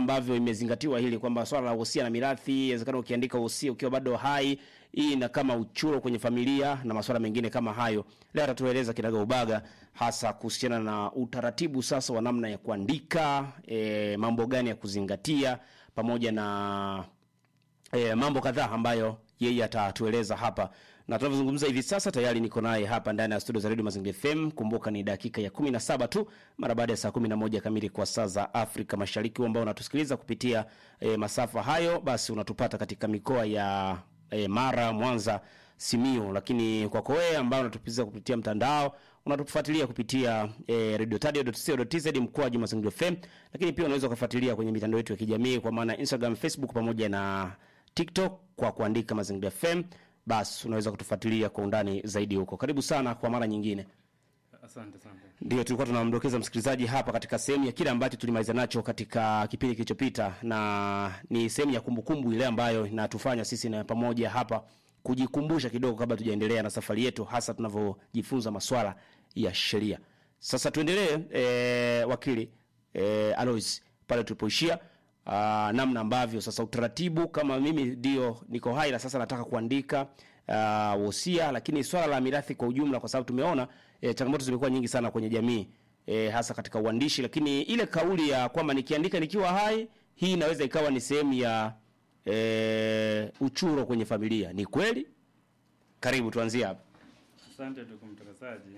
ambavyo imezingatiwa hili kwamba swala la wosia na mirathi, inawezekana ukiandika wosia ukiwa bado hai, hii na kama uchuro kwenye familia na masuala mengine kama hayo. Leo atatueleza kinaga ubaga hasa kuhusiana na utaratibu sasa wa namna ya kuandika, e, mambo gani ya kuzingatia pamoja na e, mambo kadhaa ambayo yeye atatueleza hapa na tunavyozungumza hivi sasa tayari niko naye hapa ndani ya studio za Radio Mazingira FM. Kumbuka ni dakika ya 17 tu mara baada ya saa 11 kamili kwa saa za Afrika Mashariki. ambao unatusikiliza kupitia e, masafa hayo, basi unatupata katika mikoa ya e, Mara, Mwanza, Simiyu, lakini kwako wewe ambao unatupiza kupitia mtandao unatufuatilia kupitia e, radiotadio.co.tz mkoaji Mazingira FM, lakini pia unaweza kufuatilia kwenye mitandao yetu ya kijamii kwa maana Instagram, Facebook pamoja na TikTok kwa kuandika Mazingira FM basi unaweza kutufuatilia kwa undani zaidi huko. Karibu sana kwa mara nyingine. Asante sana. Ndio tulikuwa tunamdokeza msikilizaji hapa katika sehemu ya kile ambacho tulimaliza nacho katika kipindi kilichopita, na ni sehemu ya kumbukumbu ile ambayo inatufanya sisi na pamoja hapa kujikumbusha kidogo kabla tujaendelea na safari yetu, hasa tunavyojifunza maswala ya sheria. Sasa tuendelee, e, wakili e, Alois pale tulipoishia uh, namna ambavyo sasa utaratibu kama mimi ndio niko hai na sasa nataka kuandika uh, wosia, lakini swala la mirathi kwa ujumla, kwa sababu tumeona eh, changamoto zimekuwa nyingi sana kwenye jamii eh, hasa katika uandishi, lakini ile kauli ya kwamba nikiandika nikiwa hai, hii inaweza ikawa ni sehemu ya eh, uchuro kwenye familia. Ni kweli? Karibu tuanzie hapa. Asante ndugu mtangazaji.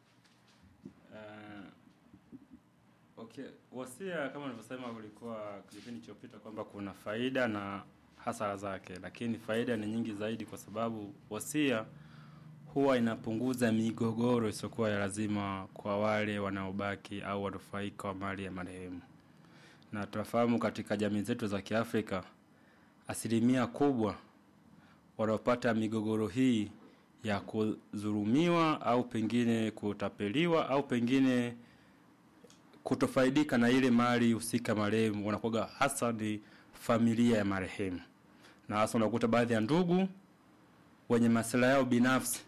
Uh, okay, wasia kama nilivyosema kulikuwa kipindi kilichopita kwamba kuna faida na hasara zake, lakini faida ni nyingi zaidi kwa sababu wasia huwa inapunguza migogoro isiyokuwa ya lazima kwa wale wanaobaki au wanufaika wa mali ya marehemu. Na tunafahamu katika jamii zetu za Kiafrika asilimia kubwa wanaopata migogoro hii ya kudhulumiwa au pengine kutapeliwa au pengine kutofaidika na ile mali husika marehemu wanakuwa hasa ni familia ya marehemu, na hasa unakuta baadhi ya ndugu wenye masuala yao binafsi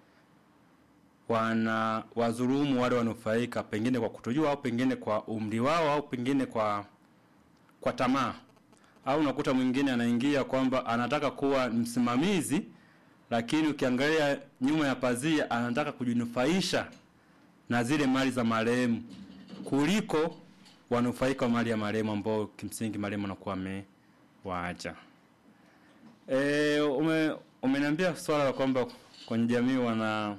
wana wadhulumu wale wanufaika, pengine kwa kutojua au pengine kwa umri wao au pengine kwa kwa tamaa, au unakuta mwingine anaingia kwamba anataka kuwa msimamizi, lakini ukiangalia nyuma ya pazia anataka kujinufaisha na zile mali za marehemu kuliko wanufaika wa mali ya marehemu ambao kimsingi marehemu anakuwa amewaacha. E, ume umeniambia swala la kwamba kwenye jamii wana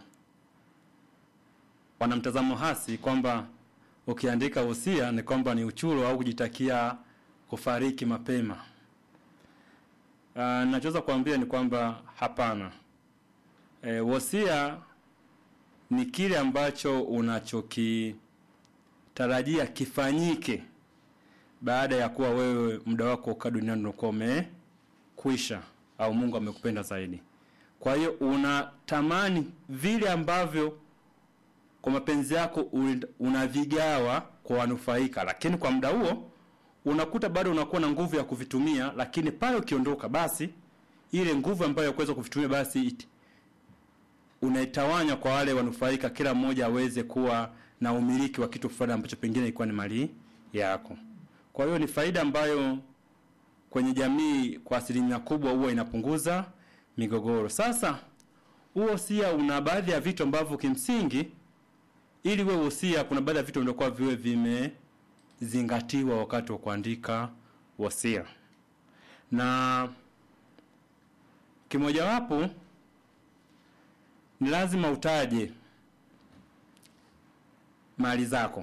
wana mtazamo hasi kwamba ukiandika wosia ni kwamba ni uchuro au kujitakia kufariki mapema. Uh, nachoweza kuambia ni kwamba hapana. E, wosia ni kile ambacho unachokitarajia kifanyike baada ya kuwa wewe muda wako ukaa duniani unakuwa umekwisha au Mungu amekupenda zaidi. Kwa hiyo unatamani vile ambavyo kwa mapenzi yako unavigawa kwa wanufaika, lakini kwa muda huo unakuta bado unakuwa na nguvu ya kuvitumia, lakini pale ukiondoka, basi ile nguvu ambayo ya kuweza kuvitumia basi it, unaitawanya kwa wale wanufaika, kila mmoja aweze kuwa na umiliki wa kitu fulani ambacho pengine ilikuwa ni mali yako. Kwa hiyo ni faida ambayo kwenye jamii kwa asilimia kubwa huwa inapunguza migogoro. Sasa huo wosia una baadhi ya vitu ambavyo kimsingi ili wewe wosia, kuna baadhi ya vitu vinakuwa viwe vimezingatiwa wakati wa kuandika wosia, na kimojawapo ni lazima utaje mali zako,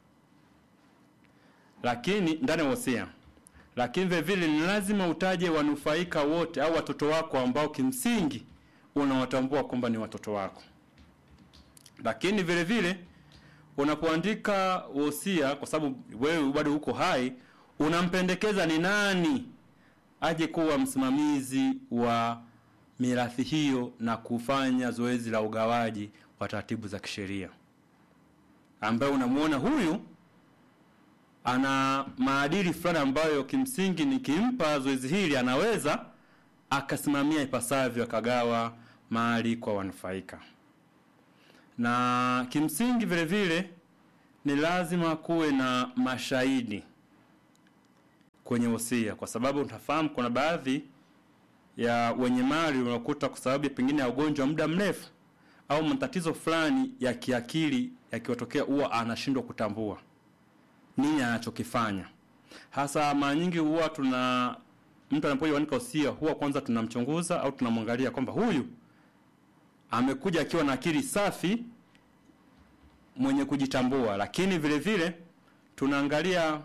lakini ndani ya wosia, lakini vile vile ni lazima utaje wanufaika wote au watoto wako ambao kimsingi unawatambua kwamba ni watoto wako lakini vile vile unapoandika wosia, kwa sababu wewe bado uko hai, unampendekeza ni nani aje kuwa msimamizi wa mirathi hiyo na kufanya zoezi la ugawaji wa taratibu za kisheria, ambaye unamuona huyu ana maadili fulani ambayo kimsingi nikimpa zoezi hili anaweza akasimamia ipasavyo akagawa mali kwa wanufaika na kimsingi vile vile ni lazima kuwe na mashahidi kwenye wosia, kwa sababu utafahamu kuna baadhi ya wenye mali unakuta kwa sababu ya pengine ya ugonjwa wa muda mrefu au matatizo fulani ya kiakili yakiwatokea, huwa anashindwa kutambua nini anachokifanya. Hasa mara nyingi huwa tuna mtu anapoandika wosia, huwa kwanza tunamchunguza au tunamwangalia kwamba huyu amekuja akiwa na akili safi, mwenye kujitambua, lakini vile vile tunaangalia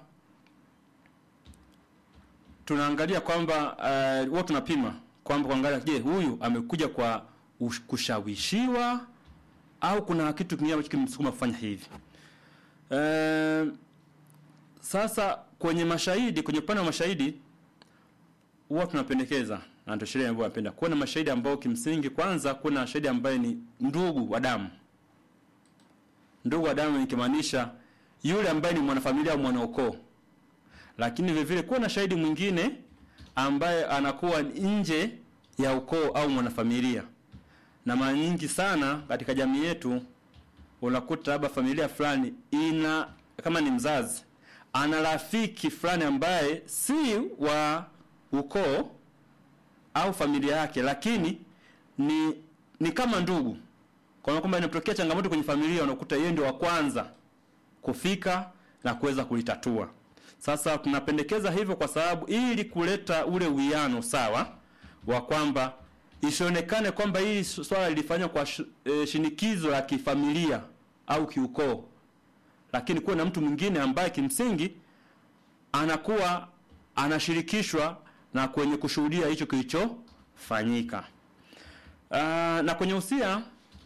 tunaangalia kwamba uh, huwa tunapima kwamba kuangalia, je, huyu amekuja kwa ush- kushawishiwa au kuna kitu kingine ambacho kimsukuma kufanya hivi. Uh, sasa kwenye mashahidi, kwenye upande wa mashahidi huwa tunapendekeza na ndio sheria ambayo napenda kuwa na mashahidi ambao kimsingi, kwanza kuna shahidi ambaye ni ndugu wa damu. Ndugu wa damu nikimaanisha yule ambaye ni mwanafamilia au mwanaukoo, lakini vile vile kuwa na shahidi mwingine ambaye anakuwa nje ya ukoo au mwanafamilia. Na mara nyingi sana katika jamii yetu unakuta labda familia fulani ina kama ni mzazi ana rafiki fulani ambaye si wa ukoo au familia yake, lakini ni ni kama ndugu. Kwa maana kwamba inapotokea changamoto kwenye familia, unakuta yeye ndio wa kwanza kufika na kuweza kulitatua. Sasa tunapendekeza hivyo kwa sababu ili kuleta ule uwiano sawa wa kwamba isionekane kwamba hili swala lilifanywa kwa sh, e, shinikizo la kifamilia au kiukoo, lakini kuwe na mtu mwingine ambaye kimsingi anakuwa anashirikishwa na kwenye kushuhudia hicho kilichofanyika. Uh, na kwenye usia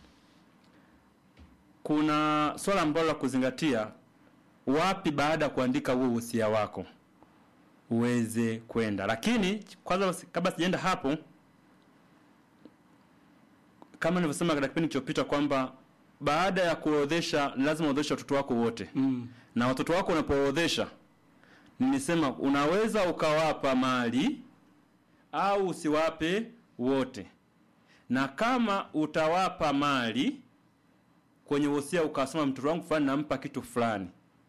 kuna swala ambalo la kuzingatia, wapi baada ya kuandika huo usia wako uweze kwenda. Lakini kwanza, kabla sijaenda hapo, kama nilivyosema katika kipindi kilichopita kwamba baada ya kuorodhesha lazima uorodheshe watoto wako wote Mm. na watoto wako unapoorodhesha, nilisema unaweza ukawapa mali au usiwape wote, na kama utawapa mali kwenye wosia ukasema mtoto wangu fulani nampa kitu fulani,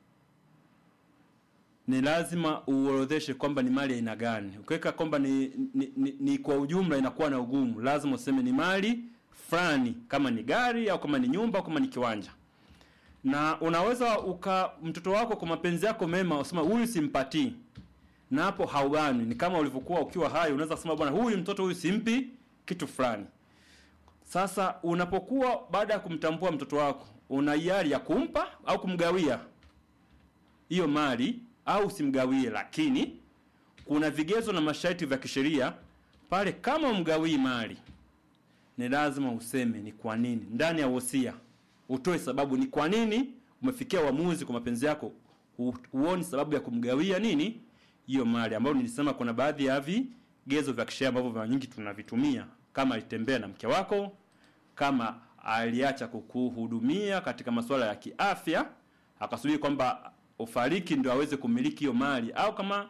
ni lazima uorodheshe kwamba ni mali aina gani. Ukiweka kwamba ni, ni, ni, ni kwa ujumla inakuwa na ugumu. Lazima useme ni mali fulani, kama ni gari au kama ni nyumba au kama ni kiwanja na unaweza uka mtoto wako kwa mapenzi yako mema usema huyu simpatii, na hapo haubani. Ni kama ulivyokuwa ukiwa hai, unaweza kusema bwana, huyu mtoto huyu simpi kitu fulani. Sasa unapokuwa baada ya kumtambua mtoto wako, una hiari ya kumpa au kumgawia hiyo mali au usimgawie, lakini kuna vigezo na masharti vya kisheria pale. Kama umgawii mali, ni lazima useme ni kwa nini ndani ya wosia utoe sababu ni kwa nini umefikia uamuzi kwa mapenzi yako, hu- huoni sababu ya kumgawia nini hiyo mali, ambayo nilisema kuna baadhi ya vigezo vya kisheria ambavyo mara nyingi tunavitumia, kama alitembea na mke wako, kama aliacha kukuhudumia katika masuala ya kiafya, akasubiri kwamba ufariki ndio aweze kumiliki hiyo mali, au kama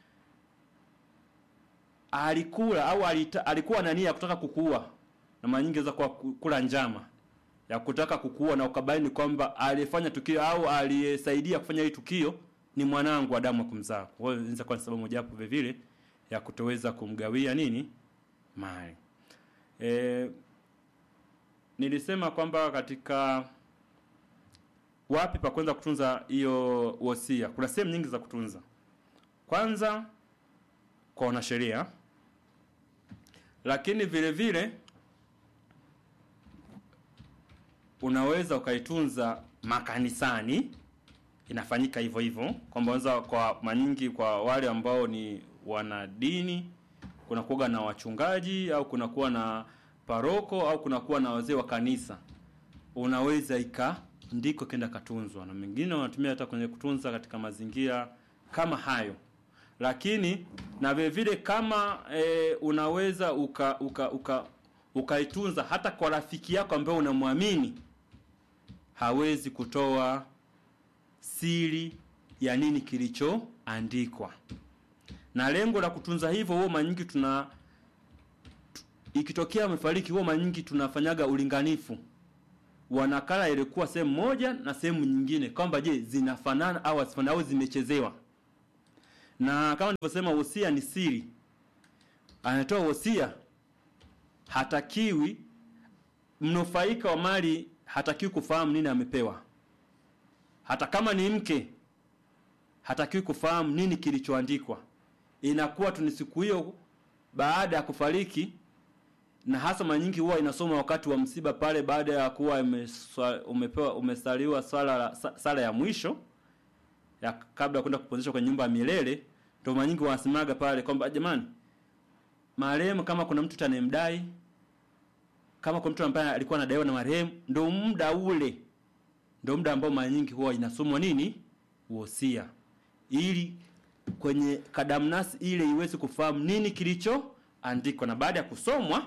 alikula au alita, alikuwa na nia ya kutaka kukuua, na mara nyingi inaweza kuwa ku- kula njama ya kutaka kukuua na ukabaini kwamba aliyefanya tukio au aliyesaidia kufanya hili tukio ni mwanangu wa damu ya kumzaa. Kwa hiyo inaweza kuwa ni sababu mojawapo vile vile ya kutoweza kumgawia nini mali. E, nilisema kwamba katika wapi pa kwanza kutunza hiyo wosia, kuna sehemu nyingi za kutunza. Kwanza kwa wanasheria, lakini vile vile unaweza ukaitunza makanisani, inafanyika hivyo hivyo, kwamba unaweza kwa manyingi, kwa wale ambao ni wanadini, kuna kuwa na wachungaji au kuna kuwa na paroko au kuna kuwa na wazee wa kanisa, unaweza ikaandikwa kenda katunzwa, na mengine wanatumia hata kwenye kutunza katika mazingira kama hayo lakini na vile vile kama e, unaweza uka uka uka ukaitunza hata kwa rafiki yako ambaye unamwamini hawezi kutoa siri ya nini kilichoandikwa. Na lengo la kutunza hivyo, huo mara nyingi tuna tu- ikitokea amefariki, huo mara nyingi tunafanyaga ulinganifu wa nakala ilikuwa sehemu moja na sehemu nyingine, kwamba je, zinafanana au hazifanani au zimechezewa na kama nilivyosema wosia ni siri anatoa wosia hatakiwi mnufaika wa mali hatakiwi kufahamu nini amepewa hata kama ni mke hatakiwi kufahamu nini kilichoandikwa inakuwa tu ni siku hiyo baada ya kufariki na hasa mara nyingi huwa inasoma wakati wa msiba pale baada ya kuwa imeswa- umepewa umesaliwa swala la- sa- sala ya mwisho ya kabla ya kwenda kupumzishwa kwenye nyumba ya milele ndio mara nyingi wanasemaga pale kwamba jamani marehemu kama kuna mtu tanemdai kama kuna mtu ambaye alikuwa anadaiwa na marehemu ndio muda ule ndio muda ambao mara nyingi huwa inasomwa nini wosia ili kwenye kadamnasi ile iweze kufahamu nini kilichoandikwa na baada ya kusomwa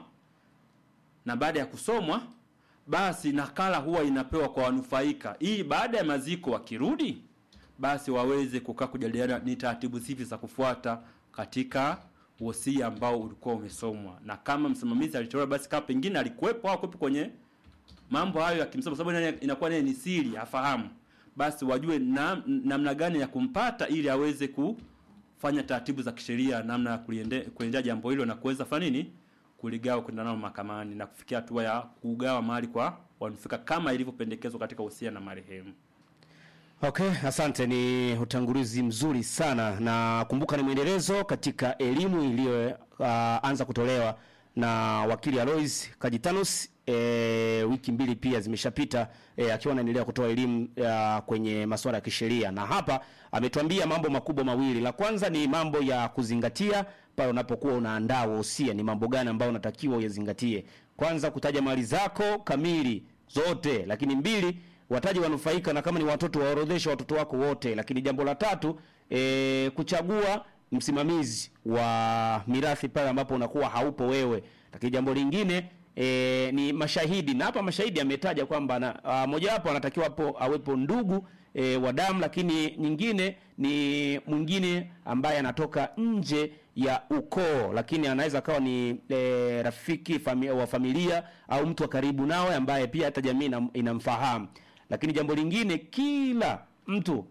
na baada ya kusomwa basi nakala huwa inapewa kwa wanufaika ili baada ya maziko wakirudi basi waweze kukaa kujadiliana ni taratibu zipi za kufuata katika wosia ambao ulikuwa umesomwa na kama msimamizi alitolewa basi kama pengine alikuwepo au kuwepo kwenye mambo hayo ya kimsomo sababu naye inakuwa naye ni siri afahamu basi wajue na- namna gani ya kumpata ili aweze kufanya taratibu za kisheria namna ya kuliende- kuendea jambo hilo na kuweza fanya nini kuligawa kwenda nao mahakamani na kufikia hatua ya kugawa mali kwa wanufaika kama ilivyopendekezwa katika wosia na marehemu Okay, asante. Ni utangulizi mzuri sana, na kumbuka ni mwendelezo katika elimu iliyoanza kutolewa na wakili Alois Kajitanus. E, wiki mbili pia zimeshapita e, akiwa anaendelea kutoa elimu ya kwenye masuala ya kisheria, na hapa ametuambia mambo makubwa mawili. La kwanza ni mambo ya kuzingatia pale unapokuwa unaandaa wosia, ni mambo gani ambayo unatakiwa uyazingatie. Kwanza kutaja mali zako kamili zote, lakini mbili wataji wanufaika na kama ni watoto waorodheshe watoto wako wote. Lakini jambo la tatu e, kuchagua msimamizi wa mirathi pale ambapo unakuwa haupo wewe. Lakini jambo lingine e, ni mashahidi, na hapa mashahidi ametaja kwamba na a, mojawapo anatakiwa hapo awepo ndugu e, wa damu, lakini nyingine ni mwingine ambaye anatoka nje ya ukoo, lakini anaweza akawa ni e, rafiki fami, wa familia au mtu wa karibu nawe ambaye pia hata jamii inam- inamfahamu. Lakini jambo lingine, kila mtu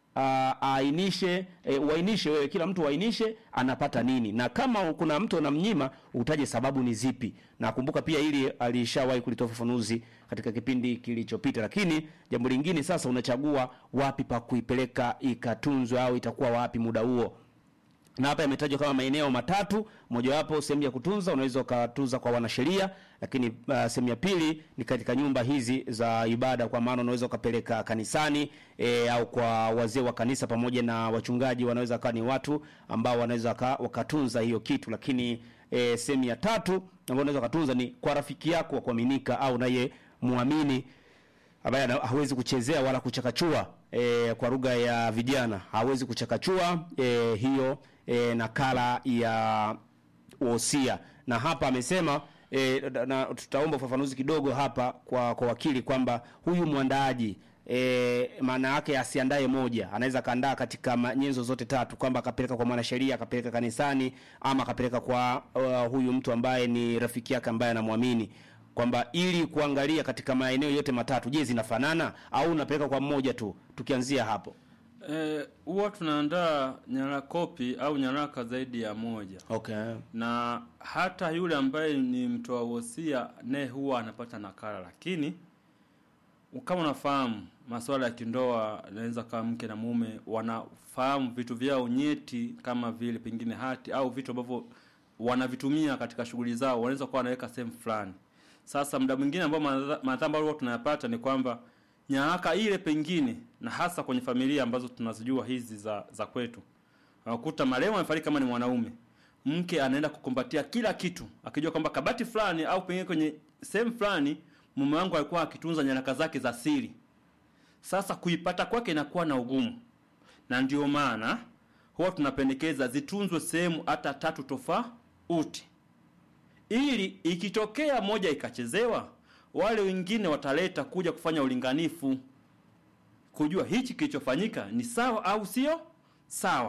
a- aainishe e, uainishe wewe, kila mtu uainishe anapata nini, na kama kuna mtu anamnyima utaje sababu ni zipi. Na kumbuka pia ili alishawahi kulitoa ufafanuzi katika kipindi kilichopita. Lakini jambo lingine sasa, unachagua wapi pa kuipeleka ikatunzwe au itakuwa wapi muda huo na hapa yametajwa kama maeneo matatu. Mojawapo sehemu ya kutunza, unaweza ukatunza kwa wanasheria, lakini uh, sehemu ya pili ni katika nyumba hizi za ibada, kwa maana unaweza ukapeleka kanisani e, au kwa wazee wa kanisa pamoja na wachungaji, wanaweza kawa ni watu ambao wanaweza waka- wakatunza hiyo kitu. Lakini e, sehemu ya tatu ambayo unaweza ukatunza ni kwa rafiki yako wa kuaminika au naye muamini ambaye ana- hawezi kuchezea wala kuchakachua e, kwa lugha ya vijana hawezi kuchakachua e, hiyo e, nakala ya wosia. Na hapa amesema e, na tutaomba ufafanuzi kidogo hapa kwa kwa wakili kwamba huyu mwandaaji e, maana yake asiandae moja, anaweza kaandaa katika ma- nyenzo zote tatu, kwamba akapeleka kwa mwanasheria, akapeleka kanisani, ama akapeleka kwa uh, huyu mtu ambaye ni rafiki yake ambaye anamwamini kwamba ili kuangalia katika maeneo yote matatu, je, zinafanana au unapeleka kwa mmoja tu? Tukianzia hapo. Eh, huwa tunaandaa nyaraka kopi au nyaraka zaidi ya moja Okay. na hata yule ambaye ni mtoa wosia naye huwa anapata nakala, lakini kama unafahamu masuala ya kindoa, inaweza kama mke na mume wanafahamu vitu vyao nyeti, kama vile pengine hati au vitu ambavyo wanavitumia katika shughuli zao, wanaweza kuwa wanaweka sehemu fulani. Sasa muda mwingine ambao madha- madhara ambayo huwa tunayapata ni kwamba nyaraka ile pengine, na hasa kwenye familia ambazo tunazijua hizi za za kwetu, unakuta marehemu amefariki kama ni mwanaume, mke anaenda kukumbatia kila kitu akijua kwamba kabati fulani au pengine kwenye sehemu fulani mume wangu alikuwa akitunza nyaraka zake za siri. Sasa kuipata kwake inakuwa na ugumu, na ndio maana huwa tunapendekeza zitunzwe sehemu hata tatu tofauti, ili ikitokea moja ikachezewa, wale wengine wataleta kuja kufanya ulinganifu, kujua hichi kilichofanyika ni sawa au sio sawa.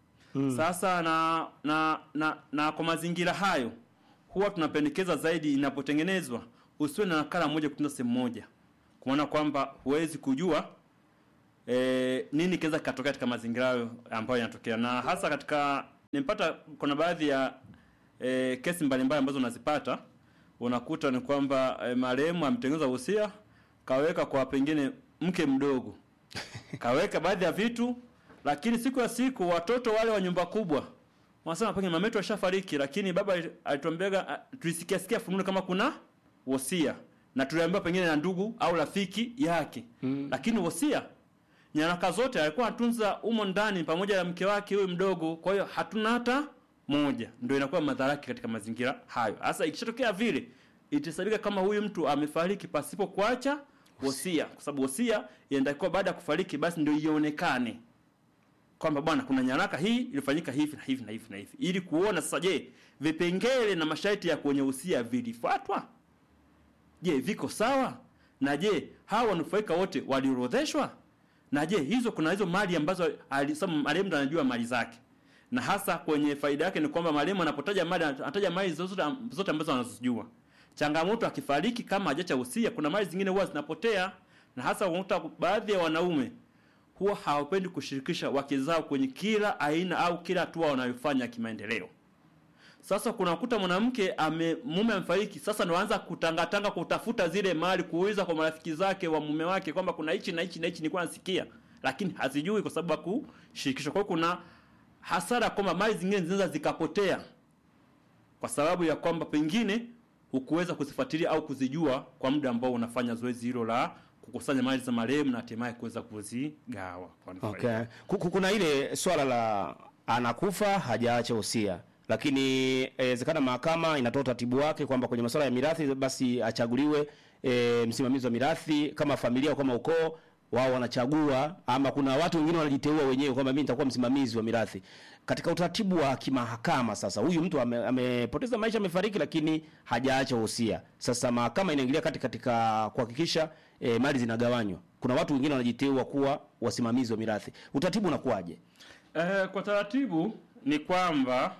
Sasa na na na, na kwa mazingira hayo huwa tunapendekeza zaidi inapotengenezwa usiwe na nakala moja kutunza sehemu moja, kwa maana kwamba huwezi kujua e, nini kinaweza kikatokea katika mazingira hayo ambayo yanatokea, na hasa katika nimepata, kuna baadhi ya e, kesi mbalimbali ambazo unazipata unakuta ni kwamba e, marehemu ametengeneza uhusia kaweka kwa pengine mke mdogo kaweka baadhi ya vitu, lakini siku ya siku watoto wale wa nyumba kubwa wanasema pengine mama yetu ashafariki, lakini baba alituambia, tulisikia sikia fununu kama kuna wosia na tuliambiwa pengine na ndugu au rafiki yake mm. Lakini wosia nyaraka zote alikuwa anatunza umo ndani pamoja na mke wake huyu mdogo, kwa hiyo hatuna hata moja. Ndio inakuwa madhara yake katika mazingira hayo. Sasa ikishatokea vile, itasabika kama huyu mtu amefariki pasipo kuacha wosia, kwa sababu wosia inatakiwa baada ya kufariki basi ndio ionekane kwamba bwana, kuna nyaraka hii ilifanyika hivi na hivi na hivi na hivi, ili kuona sasa, je, vipengele na masharti ya kwenye usia vilifuatwa? Je, viko sawa? Na je, hawa wanufaika wote waliorodheshwa? Na je, hizo kuna hizo mali ambazo alisema marehemu anajua mali zake, na hasa kwenye faida yake ni kwamba marehemu anapotaja mali anataja mali zote zote ambazo anazojua. Changamoto akifariki kama hajacha usia, kuna mali zingine huwa zinapotea, na hasa unakuta baadhi ya wanaume huwa hawapendi kushirikisha wake zao kwenye kila aina au kila hatua wanayofanya kimaendeleo. Sasa kunakuta mwanamke ame mume amefariki, sasa anaanza kutangatanga kutafuta zile mali, kuuliza kwa marafiki zake wa mume wake kwamba kuna hichi na hichi na hichi nilikuwa nasikia, lakini hazijui kwa sababu hakushirikishwa. Kwa hiyo kuna hasara kwamba mali zingine zinaweza zikapotea kwa sababu ya kwamba pengine hukuweza kuzifuatilia au kuzijua kwa muda ambao unafanya zoezi hilo la kukusanya mali za marehemu na hatimaye kuweza kuzigawa. Okay. Kuna ile swala la anakufa hajaacha usia, lakini inawezekana mahakama inatoa utaratibu wake kwamba kwenye masuala ya mirathi basi achaguliwe e, msimamizi wa mirathi kama familia au kama ukoo wao wanachagua, ama kuna watu wengine wanajiteua wenyewe kwamba mimi nitakuwa msimamizi wa mirathi. Katika utaratibu wa kimahakama, sasa huyu mtu ame, amepoteza maisha, amefariki, lakini hajaacha usia. Sasa mahakama inaingilia kati katika kuhakikisha e, mali zinagawanywa. Kuna watu wengine wanajiteua kuwa wasimamizi wa mirathi. Utaratibu unakuwaje? Eh, kwa taratibu ni kwamba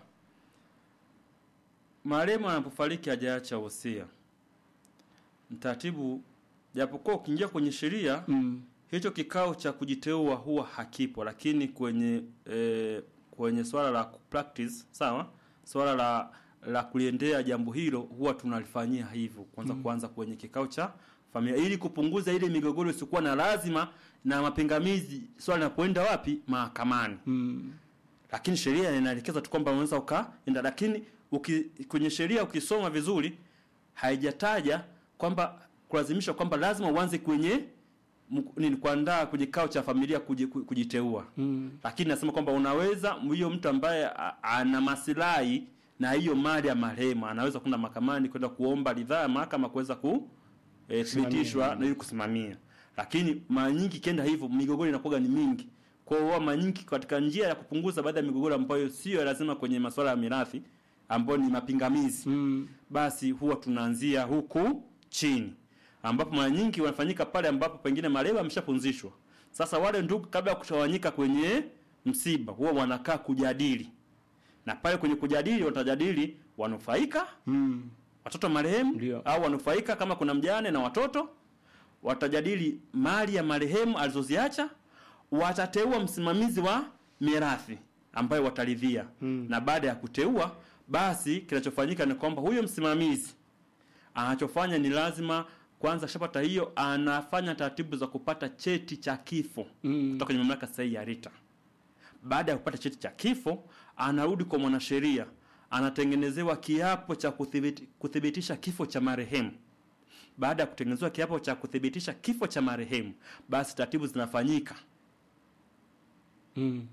marehemu anapofariki hajaacha usia, mtaratibu japokuwa ukiingia kwenye sheria mm. hicho kikao cha kujiteua huwa hakipo, lakini kwenye e, kwenye swala la practice sawa, swala la la kuliendea jambo hilo huwa tunalifanyia hivyo kwanza, mm. kuanza kwenye kikao cha familia ili kupunguza ile migogoro isiyokuwa na lazima na mapingamizi, swala linapoenda wapi mahakamani mm. Lakini sheria inaelekeza tu kwamba unaweza ukaenda, lakini uki, kwenye sheria ukisoma vizuri haijataja kwamba kulazimisha kwamba lazima uanze kwenye nini kuandaa kwenye kikao cha familia kujiteua mm. Lakini nasema kwamba unaweza hiyo mtu ambaye ana maslahi na hiyo mali ya marehemu anaweza kwenda mahakamani kwenda kuomba ridhaa ya mahakama kuweza kuthibitishwa e, na ili kusimamia. Lakini mara nyingi kenda hivyo migogoro inakuwa ni mingi. Kwa hiyo mara nyingi katika njia ya kupunguza baadhi ya migogoro ambayo sio lazima kwenye masuala ya mirathi ambayo ni mapingamizi mm. basi huwa tunaanzia huku chini ambapo mara nyingi wanafanyika pale ambapo pengine marehemu ameshapunzishwa. Sasa wale ndugu kabla ya kutawanyika kwenye msiba huwa wanakaa kujadili, na pale kwenye kujadili watajadili wanufaika mm. watoto marehemu au wanufaika kama kuna mjane na watoto, watajadili mali ya marehemu alizoziacha, watateua msimamizi wa mirathi ambaye wataridhia mm. na baada ya kuteua, basi kinachofanyika ni kwamba huyo msimamizi anachofanya ni lazima kwanza shapata hiyo, anafanya taratibu za kupata cheti cha kifo mm. kutoka kwenye mamlaka sahihi ya RITA. Baada ya kupata cheti cha kifo, anarudi kwa mwanasheria, anatengenezewa kiapo cha kuthibiti, kuthibitisha kifo cha marehemu. Baada ya kutengenezewa kiapo cha kuthibitisha kifo cha marehemu, basi taratibu zinafanyika mm.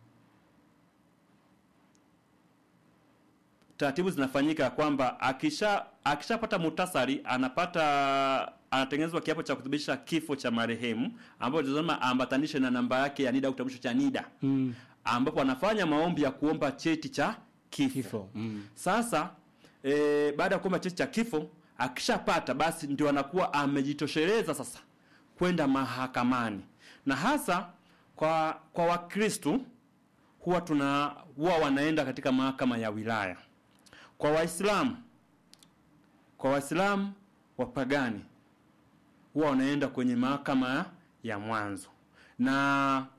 taratibu zinafanyika kwamba akisha akishapata muhtasari anapata anatengenezwa kiapo cha kuthibitisha kifo cha marehemu ambapo tunasema ambatanishe na namba yake ya NIDA au kitambulisho cha NIDA mm. ambapo anafanya maombi ya kuomba cheti cha kifo, kifo. Mm. Sasa e, baada ya kuomba cheti cha kifo akishapata basi ndio anakuwa amejitosheleza sasa kwenda mahakamani, na hasa kwa kwa Wakristo huwa tuna huwa wanaenda katika mahakama ya wilaya kwa Waislamu kwa Waislamu wapagani huwa wanaenda kwenye mahakama ya mwanzo, na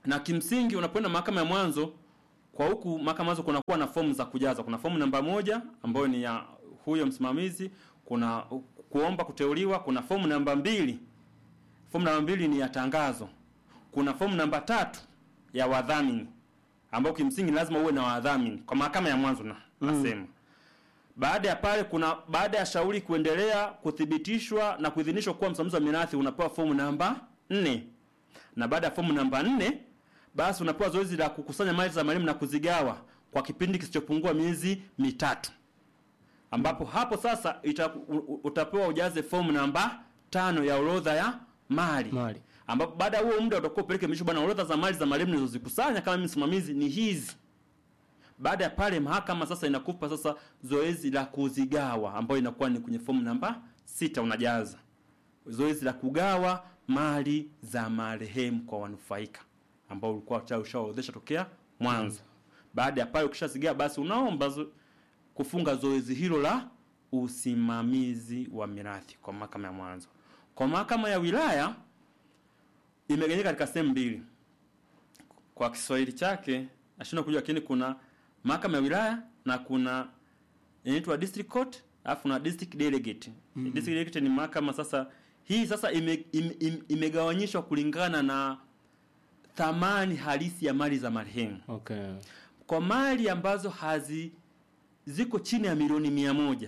na kimsingi unapoenda mahakama ya mwanzo kwa huku mahakama ya mwanzo kunakuwa na fomu za kujaza kuna fomu namba moja ambayo ni ya huyo msimamizi kuna kuomba kuteuliwa kuna fomu namba mbili fomu namba mbili ni ya tangazo kuna fomu namba tatu ya wadhamini ambao kimsingi lazima uwe na wadhamini kwa mahakama ya mwanzo na nasema baada ya pale kuna baada ya shauri kuendelea kuthibitishwa na kuidhinishwa kuwa msimamizi wa mirathi unapewa fomu namba nne na baada ya fomu namba nne basi unapewa zoezi la kukusanya mali za marehemu na kuzigawa kwa kipindi kisichopungua miezi mitatu ambapo hapo sasa ita, u- u- utapewa ujaze fomu namba tano ya orodha ya mali Mali. ambapo baada ya huo muda utakuwa upeleke misho bwana orodha za mali za marehemu nilizozikusanya kama mimi msimamizi ni hizi baada ya pale mahakama sasa inakupa sasa zoezi la kuzigawa ambayo inakuwa ni kwenye fomu namba sita unajaza zoezi la kugawa mali za marehemu kwa wanufaika ambao ulikuwa tayari ushaorodhesha tokea mwanzo baada ya pale ukishazigawa basi unaomba zo, kufunga zoezi hilo la usimamizi wa mirathi kwa mahakama ya mwanzo kwa mahakama ya wilaya imegawanyika katika sehemu mbili kwa Kiswahili chake nashindwa kujua, lakini kuna mahakama ya wilaya na kuna inaitwa district court alafu na district delegate. District delegate ni mahakama sasa, hii sasa ime, ime, ime, imegawanyishwa kulingana na thamani halisi ya mali za marehemu. Okay. Kwa mali ambazo hazi ziko chini ya milioni mia moja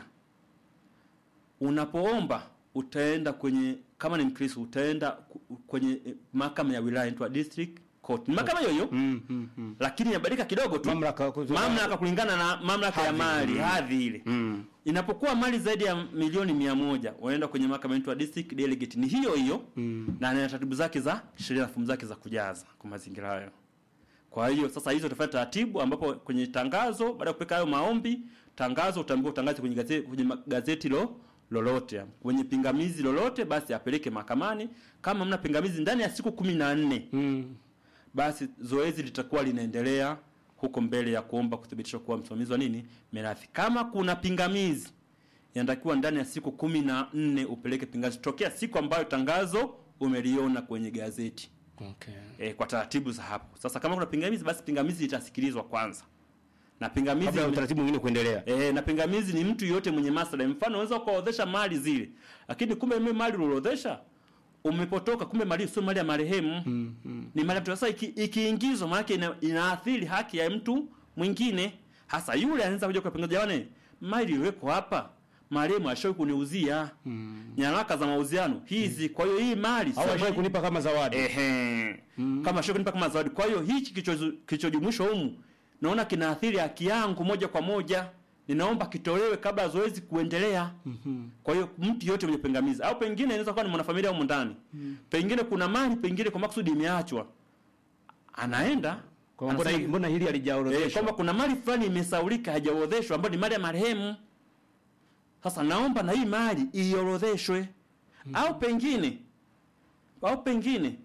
unapoomba utaenda kwenye kama ni Mkristo utaenda ku- kwenye eh, mahakama ya wilaya inaitwa district court. Ni mahakama hiyo hiyo Mm, mm, mm. lakini inabadilika kidogo tu Mamlaka mamlaka kulingana na mamlaka ya Hadhi. mali Mm. hadhi ile Mm. inapokuwa mali zaidi ya milioni mia moja unaenda kwenye mahakama inaitwa district delegate ni hiyo hiyo Mm. na ina taratibu zake za sheria na fomu zake za kujaza kwa mazingira hayo kwa hiyo sasa hizo tofauti taratibu ambapo kwenye tangazo baada ya kupeka hayo maombi tangazo utaambiwa utangaze kwenye gazeti, kwenye ma- gazeti lo lolote kwenye pingamizi lolote basi apeleke mahakamani kama mna pingamizi ndani ya siku kumi na nne Mm. basi zoezi litakuwa linaendelea huko mbele ya kuomba kuthibitishwa kuwa msimamizi wa nini mirathi. Kama kuna pingamizi, inatakiwa ndani ya siku kumi na nne upeleke pingamizi tokea siku ambayo tangazo umeliona kwenye gazeti Okay. e, kwa taratibu za hapo. Sasa kama kuna pingamizi, basi pingamizi litasikilizwa kwanza na pingamizi Kabla ya utaratibu mwingine kuendelea. E, na pingamizi ni mtu yote mwenye maslahi. Mfano unaweza ukaorodhesha mali zile, lakini kumbe mimi mali uliorodhesha umepotoka, kumbe mali sio mali ya marehemu Mm, mm. ni mali ya mtu. Sasa iki- ikiingizwa, maana ina, inaathiri haki ya mtu mwingine, hasa yule anaweza kuja kupinga, jamani, mali iliyowekwa hapa marehemu ashawahi kuniuzia Mm. nyaraka za mauziano hizi, kwa hiyo hii mali sio Au ashai mali- kunipa kama zawadi. Ehe. Kama sio kunipa kama zawadi. Kwa hiyo hichi kilicho- kilichojumuishwa humu naona kinaathiri haki yangu moja kwa moja. Ninaomba kitolewe kabla ya zoezi kuendelea. Mhm. Kwa hiyo mtu yote mwenye pingamizi au pengine inaweza kuwa ni mwanafamilia humu ndani. Pengine kuna mali pengine kwa makusudi imeachwa. Anaenda Kwa mbona anasema- mbona hili Eh, halijaorodheshwa? kwamba kuna mali fulani imesaulika hajaorodheshwa ambayo ni mali ya marehemu. Sasa naomba na hii mali iorodheshwe. Au pengine au pengine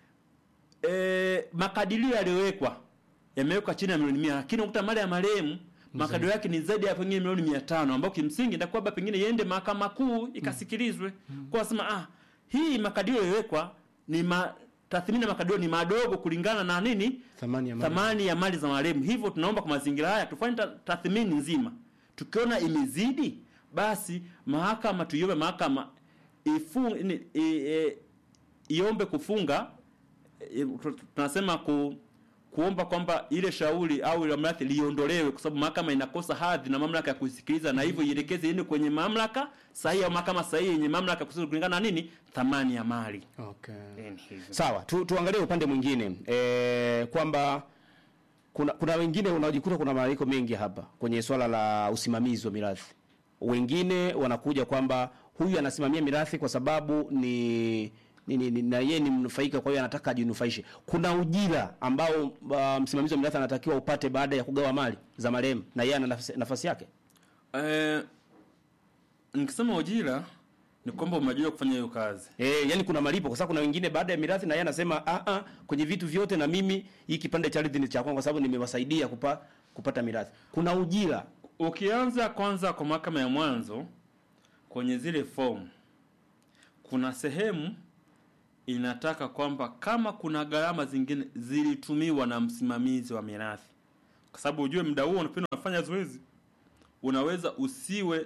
e, makadirio yaliyowekwa yamewekwa chini ya milioni mia lakini ukuta mali ya marehemu makadirio yake ni zaidi ya pengine milioni mia tano ambao kimsingi ndakuwa labda pengine iende mahakama kuu ikasikilizwe kwa sema ah hii makadirio yaliyowekwa ni ma, tathmini ya makadirio ni madogo kulingana na nini Thamani ya mali. thamani ya mali za marehemu. Hivyo tunaomba kwa mazingira haya tufanye ta- tathmini nzima, tukiona imezidi, basi mahakama tuiombe mahakama ifu, ni, i, e, iombe kufunga e, tu- tunasema ku, kuomba kwamba ile shauri au ile mirathi liondolewe, kwa sababu mahakama inakosa hadhi na mamlaka ya kusikiliza, na hivyo ielekeze iende kwenye mamlaka sahihi au mahakama sahihi yenye mamlaka ya kusikiliza kulingana na nini, thamani ya mali. Okay. Eh, ni hivyo. Sawa, tu, tuangalie upande mwingine e, kwamba kuna kuna wengine unajikuta kuna malalamiko mengi hapa kwenye swala la usimamizi wa mirathi. Wengine wanakuja kwamba huyu anasimamia mirathi kwa sababu ni ni, ni, ni, na yeye ni mnufaika, kwa hiyo anataka ajinufaishe. Kuna ujira ambao uh, msimamizi wa mirathi anatakiwa upate baada ya kugawa mali za marehemu, na yeye ana nafasi, nafasi yake. Eh, nikisema ujira ni kwamba umeajiriwa kufanya hiyo kazi. Eh, yani kuna malipo kwa sababu kuna wengine baada ya mirathi na yeye anasema ah ah kwenye vitu vyote na mimi hii kipande cha ardhi ni cha kwangu kwa sababu nimewasaidia kupa, kupata mirathi. Kuna ujira. Ukianza kwanza kwa mahakama ya mwanzo kwenye zile fomu, kuna sehemu inataka kwamba kama kuna gharama zingine zilitumiwa na msimamizi wa mirathi, kwa sababu ujue muda huo unapenda unafanya zoezi, unaweza usiwe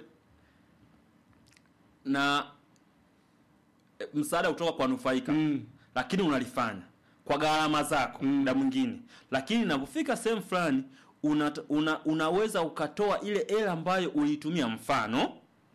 na e, msaada kutoka kwa nufaika Mm. lakini unalifanya kwa gharama zako muda mwingine, lakini inapofika sehemu fulani una, una, unaweza ukatoa ile hela ambayo uliitumia, mfano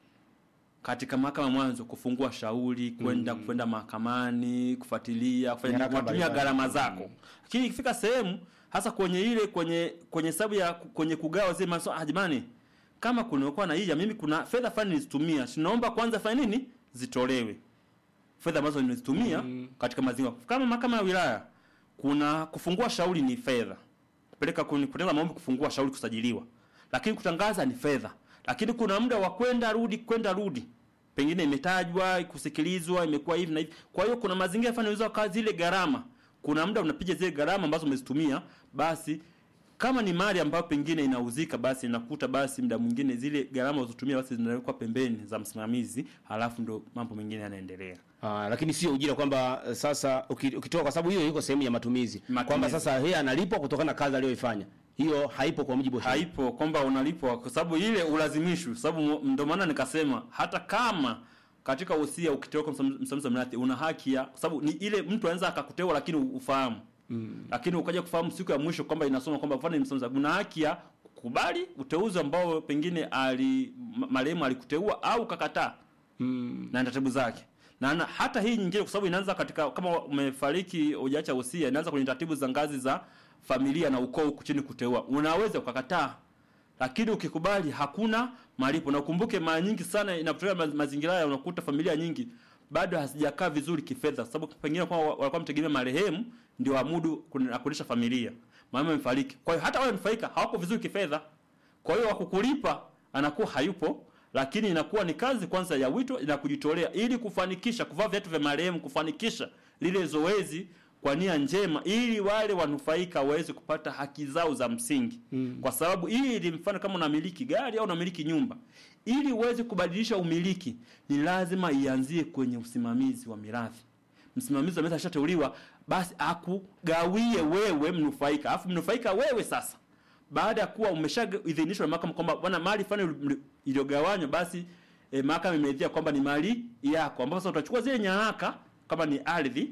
katika mahakama mwanzo kufungua shauri kwenda kwenda mahakamani kufuatilia kufanya Nyaraka unatumia mbalimbali. gharama zako, lakini ikifika sehemu hasa kwenye ile kwenye kwenye hesabu ya kwenye kugawa zile maso, ah, jamani, kama kunakuwa na hija, mimi kuna fedha fulani nilizitumia, sinaomba kwanza fanya nini, zitolewe fedha ambazo nimezitumia katika mazingira kama mahakama ya wilaya. Kuna kufungua shauri ni fedha, kupeleka kwenye kutengeneza maombi, kufungua shauri, kusajiliwa, lakini kutangaza ni fedha, lakini kuna muda wa kwenda rudi, kwenda rudi, pengine imetajwa, kusikilizwa, imekuwa hivi na hivi. Kwa hiyo kuna mazingira fulani unaweza kazi zile gharama, kuna muda unapiga zile gharama ambazo umezitumia, basi kama ni mali ambayo pengine inauzika, basi inakuta basi muda mwingine zile gharama ulizotumia basi zinawekwa pembeni za msimamizi, halafu ndo mambo mengine yanaendelea. Ah, lakini sio ujira kwamba eh, sasa uki- ukitoa kwa sababu hiyo iko sehemu ya matumizi, Matumizi. kwamba sasa yeye analipwa kutokana na kazi aliyoifanya. Hiyo haipo kwa mujibu wa sheria. haipo kwamba unalipwa kwa sababu ile ulazimishwi, sababu mo- ndio maana nikasema hata kama katika usia ukiteua kwa msam- msimamizi wa mirathi una haki ya, kwa sababu ni ile mtu anaweza akakuteua lakini ufahamu mm. lakini ukaja kufahamu siku ya mwisho kwamba inasoma kwamba mfano ni msimamizi, una haki ya kukubali uteuzi ambao pengine ali ma- marehemu alikuteua au ukakataa Mm. na taratibu zake na, na hata hii nyingine kwa sababu inaanza katika kama umefariki hujaacha usia, inaanza kwenye taratibu za ngazi za familia na ukoo huku chini kuteua, unaweza ukakataa, lakini ukikubali hakuna malipo. Na ukumbuke mara nyingi sana inapotokea ma- mazingira haya, unakuta familia nyingi bado hazijakaa vizuri kifedha, kwa sababu pengine kwa walikuwa mtegemea marehemu ndio amudu kun- na kulisha familia, mama amefariki. Kwa hiyo hata wale wanufaika hawako vizuri kifedha, kwa hiyo wakukulipa anakuwa hayupo, lakini inakuwa ni kazi kwanza ya wito na kujitolea ili kufanikisha kuvaa viatu vya marehemu, kufanikisha lile zoezi kwa nia njema, ili wale wanufaika waweze kupata haki zao za msingi mm. kwa sababu hii mfano kama unamiliki gari au unamiliki nyumba, ili uweze kubadilisha umiliki ni lazima ianzie kwenye usimamizi wa mirathi. Msimamizi wa mirathi ashateuliwa, basi akugawie wewe mnufaika, alafu mnufaika wewe sasa baada ya kuwa umeshaidhinishwa na mahakama kwamba bwana mali fulani ili- iliyogawanywa basi e, mahakama imeridhia kwamba ni mali yako, ambapo sasa utachukua zile nyaraka kama ni ardhi,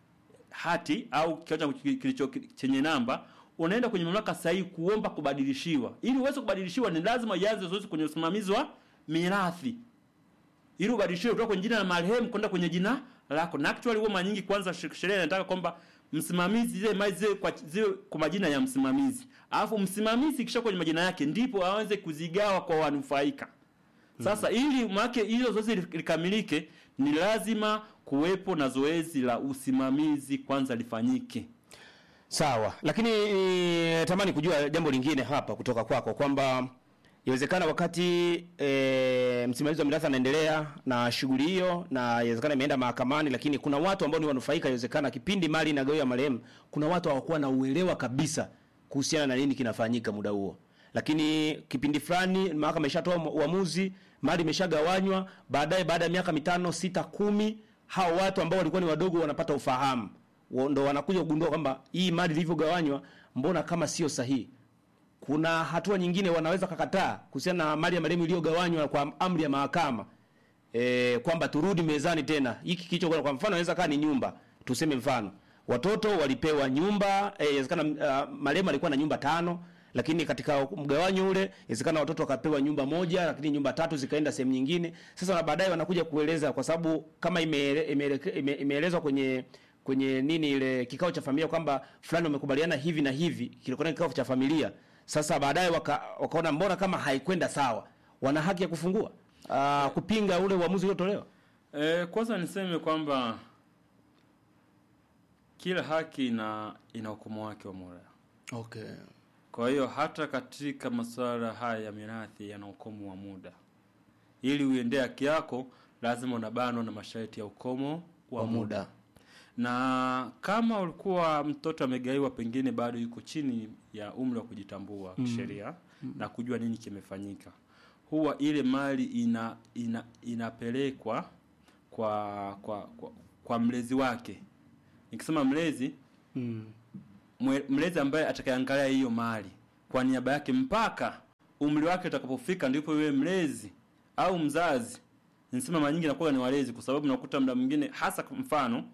hati au kiwanja kilicho chenye namba, unaenda kwenye mamlaka sahihi kuomba kubadilishiwa. Ili uweze kubadilishiwa, ni lazima ianze zoezi kwenye usimamizi wa mirathi, ili ubadilishiwe kutoka kwenye jina la marehemu kwenda kwenye jina lako. Na actually huwa mara nyingi kwanza sh- sheria inataka kwamba msimamizi zile mali ziwe kwa ziwe kwa majina ya msimamizi, alafu msimamizi kisha kwenye majina yake ndipo aanze kuzigawa kwa wanufaika. Sasa ili maana hilo zoezi li- likamilike, ni lazima kuwepo na zoezi la usimamizi kwanza lifanyike. Sawa, lakini eh, tamani kujua jambo lingine hapa kutoka kwako kwamba inawezekana wakati e, msimamizi wa mirathi anaendelea na shughuli hiyo na inawezekana imeenda mahakamani, lakini kuna watu ambao ni wanufaika, inawezekana kipindi mali inagawiwa marehemu, kuna watu hawakuwa na uelewa kabisa kuhusiana na nini kinafanyika muda huo, lakini kipindi fulani mahakama imeshatoa uamuzi, mali imeshagawanywa, baadaye baada ya miaka mitano, sita, kumi, hao watu ambao walikuwa ni wadogo wanapata ufahamu Wa- ndo wanakuja kugundua kwamba hii mali ilivyogawanywa mbona kama sio sahihi. Kuna hatua nyingine wanaweza kakataa kuhusiana na mali ya marehemu iliyogawanywa kwa amri ya mahakama e, kwamba turudi mezani tena. Hiki kicho kwa mfano inaweza kaa ni nyumba, tuseme mfano watoto walipewa nyumba eh, inawezekana uh, marehemu alikuwa na nyumba tano lakini katika mgawanyo ule inawezekana watoto wakapewa nyumba moja, lakini nyumba tatu zikaenda sehemu nyingine. Sasa na baadaye wanakuja kueleza, kwa sababu kama imeele- imeeleke- ime- imeelezwa kwenye kwenye nini ile kikao cha familia kwamba fulani wamekubaliana hivi na hivi, kilikuwa ni kikao cha familia. Sasa baadaye waka, wakaona mbona kama haikwenda sawa, wana haki ya kufungua uh, kupinga ule uamuzi uliotolewa. E, kwanza niseme kwamba kila haki ina ina hukumu wake wa Mola. Okay. Kwa hiyo hata katika masuala haya ya mirathi yana ukomo wa muda. Ili uendee haki yako, lazima unabanwa na masharti ya ukomo wa, Wa muda. muda. Na kama ulikuwa mtoto amegaiwa, pengine bado yuko chini ya umri wa kujitambua kisheria na kujua nini kimefanyika, huwa ile mali ina, ina inapelekwa kwa kwa kwa, kwa mlezi wake. Nikisema mlezi, Mm. mwe- mlezi ambaye atakayeangalia hiyo mali kwa niaba yake mpaka umri wake utakapofika, ndipo yule mlezi au mzazi. Nisema mara nyingi nakuwa ni walezi, kwa sababu unakuta muda mwingine, hasa kwa mfano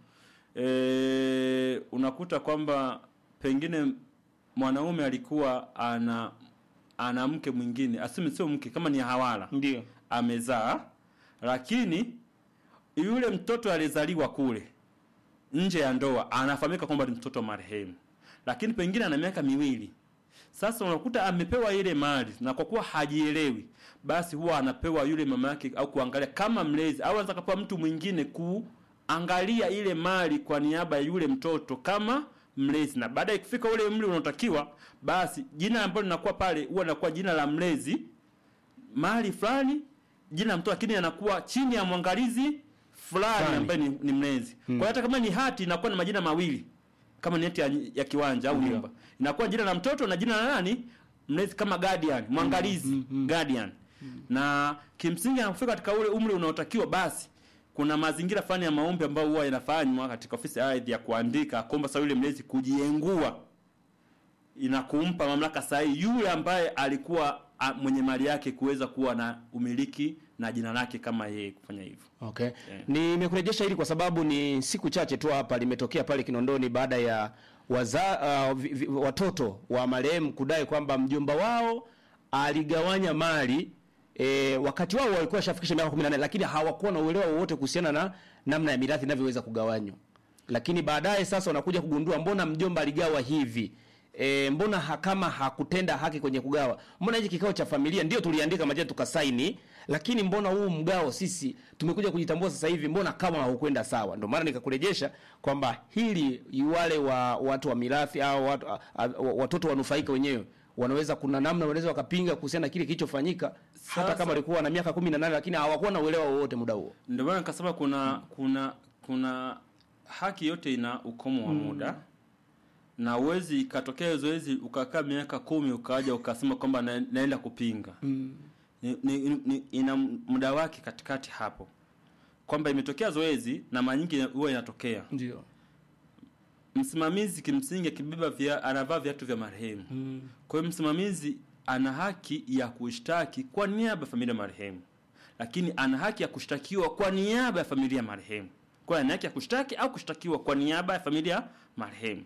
e, unakuta kwamba pengine mwanaume alikuwa ana ana mke mwingine, aseme sio mke, kama ni hawala Ndio. amezaa, lakini yule mtoto alizaliwa kule nje ya ndoa anafahamika kwamba ni mtoto wa marehemu, lakini pengine ana miaka miwili. Sasa unakuta amepewa ile mali na kwa kuwa hajielewi, basi huwa anapewa yule mama yake au kuangalia kama mlezi, au anaweza kapewa mtu mwingine kuangalia ile mali kwa niaba ya yule mtoto kama mlezi, na baada ya kufika ule umri unaotakiwa, basi jina ambalo linakuwa pale huwa linakuwa jina la mlezi mali fulani jina la mtoto lakini anakuwa chini ya mwangalizi fulani Fulani. ambaye ni, ni mlezi. Kwa hiyo hata kama ni hati inakuwa na majina mawili kama ni hati ya, ya kiwanja au Ndio. nyumba. Inakuwa jina la mtoto na jina la nani? Mlezi kama guardian, mwangalizi, guardian. Na kimsingi anapofika katika ule umri unaotakiwa basi kuna mazingira fulani ya maombi ambayo huwa yanafanywa katika ofisi ya ardhi ya kuandika kuomba sasa yule mlezi kujiengua inakumpa mamlaka sahihi yule ambaye alikuwa a, mwenye mali yake kuweza kuwa na umiliki na jina lake kama yeye kufanya hivyo. Okay. Nimekurejesha hili kwa sababu ni siku chache tu hapa limetokea pale Kinondoni baada ya waza, uh, vi, vi, watoto wa marehemu kudai kwamba mjomba wao aligawanya mali e, wakati wao walikuwa washafikisha miaka 18 lakini hawakuwa na uelewa wowote kuhusiana na namna ya mirathi inavyoweza kugawanywa. Lakini baadaye sasa wanakuja kugundua mbona mjomba aligawa hivi. E, mbona ha, kama hakutenda haki kwenye kugawa? Mbona hiki kikao cha familia ndio tuliandika majina tukasaini, lakini mbona huu mgao sisi tumekuja kujitambua sasa hivi, mbona kama haukwenda sawa? Ndio maana nikakurejesha kwamba hili wale wa watu wa mirathi au watu, a, a, watoto wanufaika wenyewe wanaweza kuna namna wanaweza wakapinga kuhusiana na kile kilichofanyika hata Sasa- kama walikuwa na miaka 18 lakini hawakuwa na uelewa wowote muda huo. Ndio maana nikasema kuna kuna kuna haki yote ina ukomo wa muda na uwezi ikatokea zoezi ukakaa miaka kumi ukaja ukasema kwamba na, naenda kupinga mm. ni, ni, ni, ina muda wake katikati hapo kwamba imetokea zoezi na mara nyingi huwa inatokea Ndio. msimamizi kimsingi akibeba via, anavaa viatu vya marehemu mm. kwa hiyo msimamizi ana haki ya kushtaki kwa niaba ya familia ya marehemu lakini ana haki ya kushtakiwa kwa niaba ya familia ya marehemu kwa hiyo ana haki ya kushtaki au kushtakiwa kwa niaba ya familia ya marehemu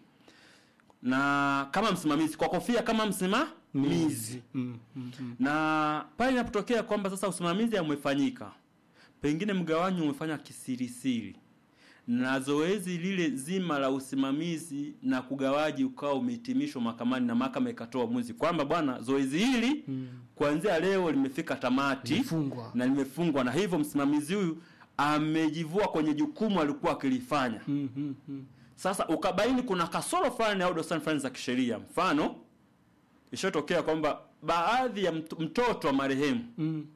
na kama msimamizi kwa kofia kama msimamizi Mm, mm, mm. na pale inapotokea kwamba sasa usimamizi umefanyika, pengine mgawanyo umefanya kisirisiri, na zoezi lile zima la usimamizi na kugawaji ukawa umehitimishwa mahakamani na mahakama ikatoa uamuzi kwamba bwana, zoezi hili kuanzia leo limefika tamati Limefungwa. na limefungwa, na hivyo msimamizi huyu amejivua kwenye jukumu alikuwa akilifanya. Mm, mm, mm. Sasa ukabaini kuna kasoro fulani au dosari fulani za kisheria, mfano ishatokea kwamba baadhi ya mt- mtoto wa marehemu Mm,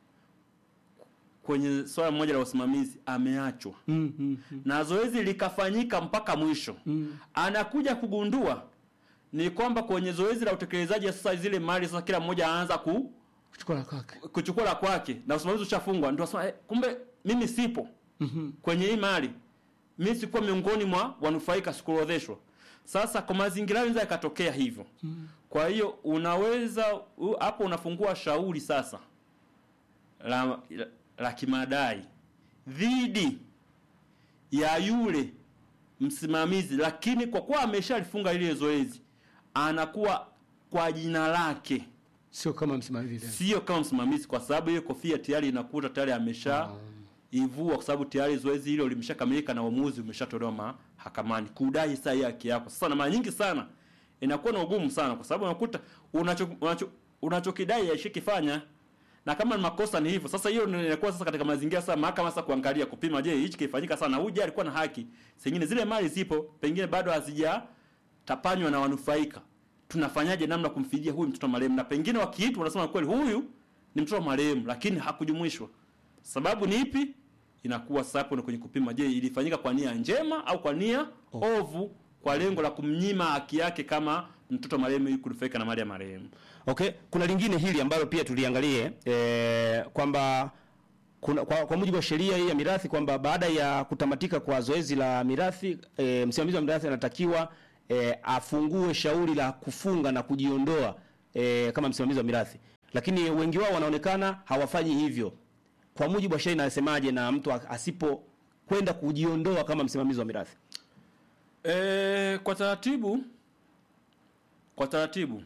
kwenye swala moja la usimamizi ameachwa mm, mm, mm. na zoezi likafanyika mpaka mwisho Mm. anakuja kugundua ni kwamba kwenye zoezi la utekelezaji sasa zile mali sasa kila mmoja anaanza ku, Kuchukua la kwake. kuchukua la kwake na usimamizi ushafungwa ndio asema eh, kumbe mimi sipo Mhm. kwenye hii mali mimi sikuwa miongoni mwa wanufaika sikuorodheshwa sasa kwa mazingira yanaweza yakatokea hivyo kwa hiyo unaweza u- hapo unafungua shauri sasa la, la, la kimadai dhidi ya yule msimamizi lakini kwa kuwa ameshalifunga ile zoezi anakuwa kwa jina lake Sio kama msimamizi tena. sio kama msimamizi kwa sababu hiyo kofia tayari inakuta tayari amesha ivua kwa sababu tayari zoezi hilo limeshakamilika na uamuzi umeshatolewa mahakamani kudai sasa hii haki yako. Sasa na mara nyingi sana inakuwa na ugumu sana kwa sababu unakuta unacho unacho unachokidai aishikifanya na kama ni makosa ni hivyo. Sasa hiyo ndio inakuwa sasa katika mazingira sasa mahakama sasa kuangalia kupima, je, hichi kifanyika sana, huyu je alikuwa na haki. Sengine zile mali zipo, pengine bado hazija tapanywa na wanufaika. Tunafanyaje namna kumfidia huyu mtoto wa marehemu? Na pengine wakiitwa wanasema kweli huyu ni mtoto wa marehemu, lakini hakujumuishwa. Sababu ni ipi? Inakuwa sasa hapo ni kwenye kupima, je, ilifanyika kwa nia njema au kwa nia ovu, kwa lengo la kumnyima haki yake kama mtoto wa marehemu ili kunufaika na mali ya marehemu. Okay, kuna lingine hili ambalo pia tuliangalie eh, kwamba kuna, kwa, kwa mujibu wa sheria hii ya mirathi kwamba baada ya kutamatika kwa zoezi la mirathi e, msimamizi wa mirathi anatakiwa e, afungue shauri la kufunga na kujiondoa e, kama msimamizi wa mirathi, lakini wengi wao wanaonekana hawafanyi hivyo. Kwa mujibu wa sheria inasemaje na mtu asipo kwenda kujiondoa kama msimamizi wa mirathi? E, kwa taratibu kwa taratibu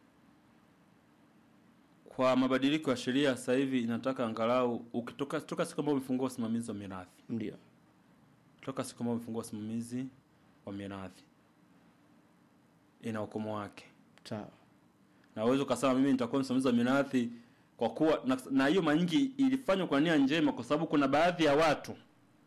kwa mabadiliko ya sheria sasa hivi inataka angalau ukitoka toka siku ambayo umefungua usimamizi wa mirathi Ndio. toka siku ambayo umefungua usimamizi wa mirathi ina ukomo wake Sawa. na uwezo ukasema mimi nitakuwa msimamizi wa mirathi kwa kuwa na- na hiyo mara nyingi ilifanywa kwa nia njema kwa sababu kuna baadhi ya watu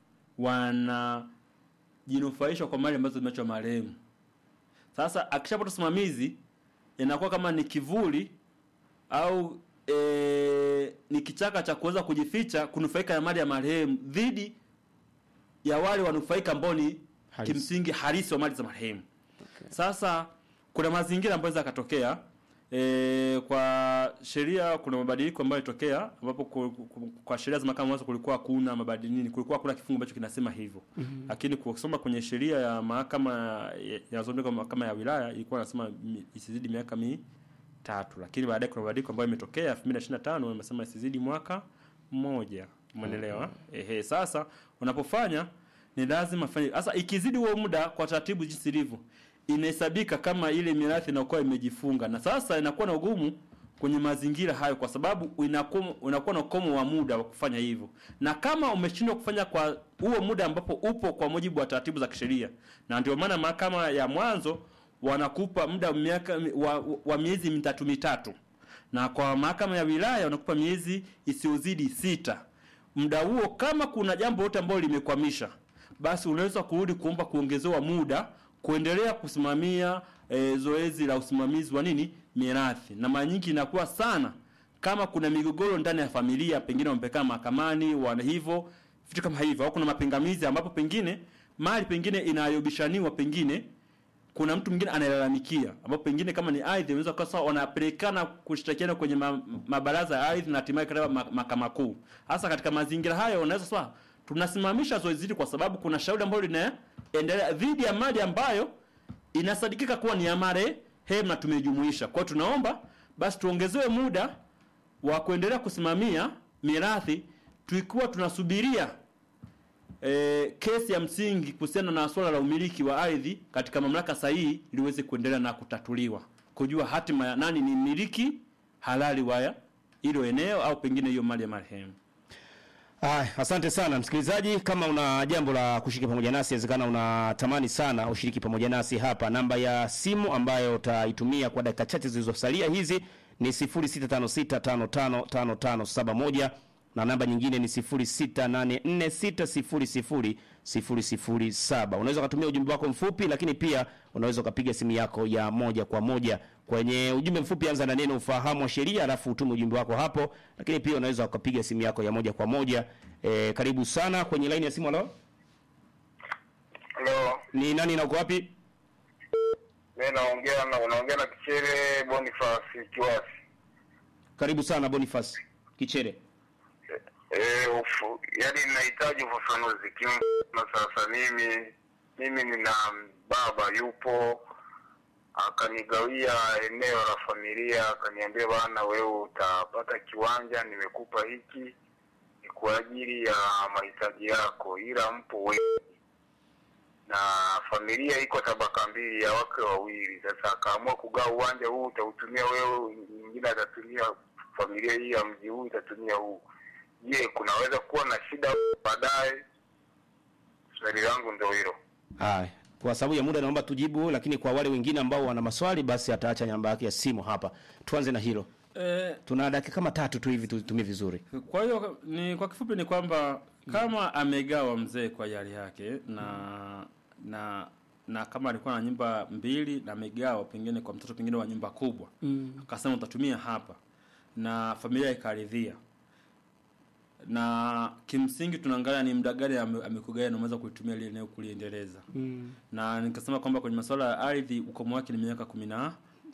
wanajinufaisha kwa mali ambazo zimeachwa marehemu sasa akishapata usimamizi inakuwa kama ni kivuli au e, ni kichaka cha kuweza kujificha kunufaika na mali ya marehemu dhidi ya wale wanufaika ambao ni Halisi. kimsingi halisi wa mali za marehemu sasa kuna mazingira ambayo yanaweza yakatokea e, kwa sheria kuna mabadiliko ambayo yalitokea ambapo ku- ku- kwa sheria za mahakama mwanzo kulikuwa hakuna mabadiliko nini kulikuwa hakuna kifungu ambacho kinasema hivyo mm-hmm. lakini kusoma kwenye sheria ya mahakama ya- yanazomeka mahakama ya wilaya ilikuwa nasema isizidi miaka mitatu lakini baadaye kuna mabadiliko ambayo imetokea 2025 imesema isizidi mwaka mmoja umeelewa ehe sasa unapofanya ni lazima fanye sasa ikizidi huo muda kwa taratibu jinsi ilivyo inahesabika kama ile mirathi inakuwa imejifunga na sasa inakuwa na ugumu kwenye mazingira hayo kwa sababu inakuwa unakuwa na ukomo wa muda wa kufanya hivyo na kama umeshindwa kufanya kwa huo muda ambapo upo kwa mujibu wa taratibu za kisheria na ndio maana mahakama ya mwanzo wanakupa muda wa miaka wa, wa miezi mitatu mitatu na kwa mahakama ya wilaya wanakupa miezi isiyozidi sita muda huo kama kuna jambo lote ambalo limekwamisha basi unaweza kurudi kuomba kuongezewa muda kuendelea kusimamia e, zoezi la usimamizi wa nini mirathi na mara nyingi inakuwa sana kama kuna migogoro ndani ya familia pengine wamepekana mahakamani wana hivyo vitu kama hivyo au kuna mapingamizi ambapo pengine mali pengine inayobishaniwa pengine kuna mtu mwingine analalamikia ambapo pengine kama ni ardhi unaweza kuwa sawa wanapelekana kushtakiana kwenye ma, mabaraza ya ardhi na hatimaye katika ma- mahakama kuu. Hasa katika mazingira hayo unaweza sawa tunasimamisha zoezi hili kwa sababu kuna shauri ambalo linaendelea dhidi ya mali ambayo inasadikika kuwa ni ya marehemu na tumejumuisha. Kwa hiyo tunaomba basi tuongezewe muda wa kuendelea kusimamia mirathi tukiwa tunasubiria e, kesi ya msingi kuhusiana na swala la umiliki wa ardhi katika mamlaka sahihi liweze kuendelea na kutatuliwa, kujua hatima ya nani ni mmiliki halali wa hilo eneo au pengine hiyo mali ya marehemu. Aya, asante sana msikilizaji, kama una jambo la kushiriki pamoja nasi, inawezekana unatamani sana ushiriki pamoja nasi hapa. Namba ya simu ambayo utaitumia kwa dakika chache zilizosalia hizi ni 0656555571 na namba nyingine ni 0684600007. Unaweza ukatumia ujumbe wako mfupi, lakini pia unaweza ukapiga simu yako ya moja kwa moja. Kwenye ujumbe mfupi anza na neno ufahamu wa sheria, alafu utume ujumbe wako hapo, lakini pia unaweza ukapiga simu yako ya moja kwa moja. E, karibu sana kwenye laini ya simu. Halo, Halo, ni nani na uko wapi? mimi naongea na unaongea na Kichere Boniface Kiwasi. Karibu sana Boniface Kichere. Eh, ufu, yani ninahitaji ufafanuzi kimfano. Sasa mimi mimi nina baba yupo akanigawia eneo la familia, akaniambia bana, wewe utapata kiwanja, nimekupa hiki ni kwa ajili ya mahitaji yako, ila mpo wengi na familia iko tabaka mbili ya wake wawili. Sasa akaamua kugawa uwanja huu, utautumia wewe, mwingine atatumia familia hii ya mji huu itatumia huu. Je, kunaweza kuwa na shida baadaye? Swali langu ndio hilo. Haya, kwa sababu ya muda naomba tujibu, lakini kwa wale wengine ambao wana maswali basi ataacha namba yake ya simu hapa. Tuanze na hilo. E, Tuna dakika kama tatu tu hivi tutumie vizuri. kwa hiyo ni kwa kifupi ni kwamba kama amegawa mzee kwa yari yake na na na kama alikuwa na nyumba mbili na amegawa pengine kwa mtoto pengine wa nyumba kubwa mm. akasema utatumia hapa na familia ikaridhia na kimsingi tunaangalia ni muda gani ame- amekugaia na umeweza kuitumia ile eneo kuliendeleza mm. na nikasema kwamba kwenye masuala ya ardhi ukomo wake ni miaka kumi na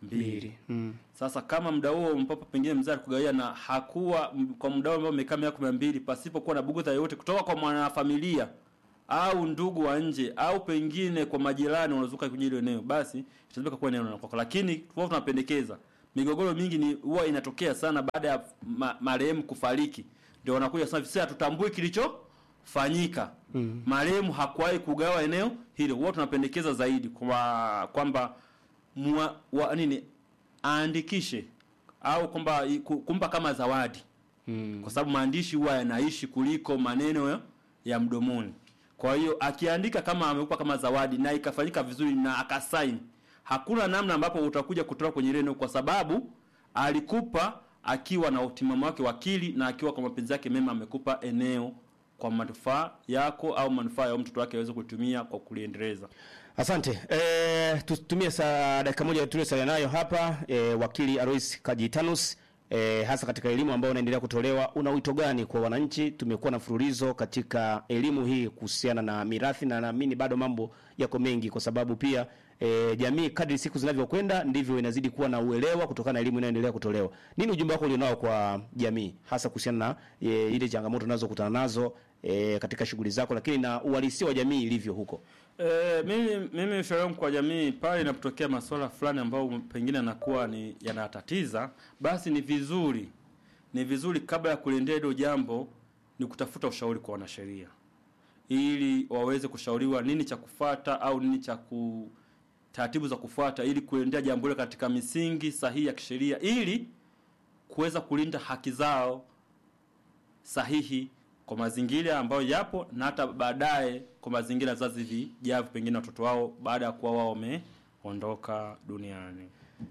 mbili Mbili. Mm. sasa kama muda huo mpapa pengine mzee alikugawia na hakuwa m- kwa muda huo ambao umekaa miaka kumi na mbili pasipokuwa na bugudha yoyote kutoka kwa mwanafamilia au ndugu wa nje au pengine kwa majirani wanazuka kwenye hilo eneo, basi itazibika kuwa eneo la kwako. Lakini kwa tunapendekeza migogoro mingi ni huwa inatokea sana baada ya ma, marehemu kufariki, ndio wanakuja sasa, sisi hatutambui kilichofanyika. Mm. Marehemu hakuwahi kugawa eneo hilo. Huwa tunapendekeza zaidi kwa kwamba mwa, wa, nini aandikishe au kwamba i- ku- kumpa kama zawadi Mm. kwa sababu maandishi huwa yanaishi kuliko maneno ya, ya mdomoni. Kwa hiyo akiandika kama amekupa kama zawadi na ikafanyika vizuri na akasaini, hakuna namna ambapo utakuja kutoka kwenye ile eneo, kwa sababu alikupa akiwa na utimamu wake wakili na akiwa kwa mapenzi yake mema, amekupa eneo kwa manufaa yako au manufaa ya mtoto wake aweze kutumia kwa kuliendeleza. Asante. E, tutumie saa dakika moja tuliosalia nayo hapa e, wakili Alois Kajitanus e, hasa katika elimu ambayo unaendelea kutolewa, una wito gani kwa wananchi? Tumekuwa na mfululizo katika elimu hii kuhusiana na mirathi, na naamini bado mambo yako mengi, kwa sababu pia e, jamii kadri siku zinavyokwenda ndivyo inazidi kuwa na uelewa kutokana na elimu inayoendelea kutolewa. Nini ujumbe wako ulionao kwa jamii, hasa kuhusiana na e, ile changamoto unazokutana nazo e, katika shughuli zako, lakini na uhalisia wa jamii ilivyo huko? E, mimi mimi ushauri wangu kwa jamii pale inapotokea masuala fulani ambayo pengine yanakuwa ni yanatatiza, basi ni vizuri ni vizuri kabla ya kuliendea hilo jambo ni kutafuta ushauri kwa wanasheria ili waweze kushauriwa nini cha kufuata au nini cha ku taratibu za kufuata ili kuendea jambo hilo katika misingi sahihi ya kisheria ili kuweza kulinda haki zao sahihi kwa mazingira ambayo yapo na hata baadaye kwa mazingira ya vizazi vijavyo, pengine watoto wao baada ya kuwa wao wameondoka duniani.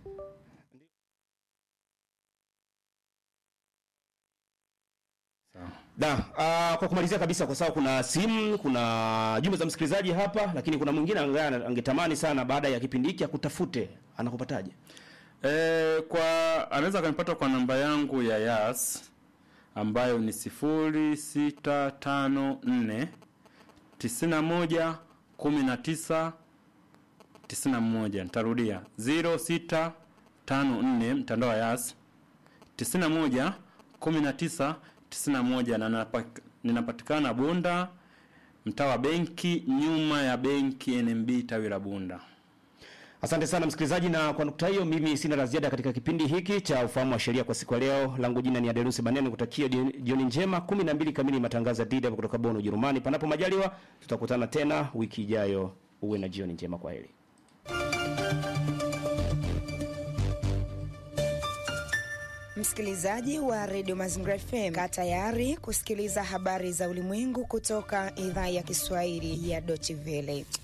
Sawa. Da, uh, kwa kumalizia kabisa kwa sababu kuna simu, kuna jumbe za msikilizaji hapa, lakini kuna mwingine ambaye angetamani sana baada ya kipindi hiki akutafute, anakupataje? E, kwa anaweza akanipata kwa namba yangu ya Yas ambayo ni sifuri sita tano nne tisini na moja kumi na tisa tisini na moja. Nitarudia ziro sita tano nne mtandao wa Yas tisini na moja kumi na tisa tisini na moja na napak- ninapatikana Bunda mtaa wa benki nyuma ya benki NMB tawi la Bunda. Asante sana msikilizaji, na kwa nukta hiyo mimi sina la ziada katika kipindi hiki cha ufahamu wa sheria kwa siku ya leo. Langu jina ni Adelusi Banene, kutakia jioni jioni njema. kumi na mbili kamili matangazo ya DW kutoka Bonn, Ujerumani. Panapo majaliwa, tutakutana tena wiki ijayo. Uwe na jioni njema, kwa heri. Msikilizaji wa redio Mazingira FM, kaa tayari kusikiliza habari za ulimwengu kutoka idhaa ya Kiswahili ya Deutsche Welle.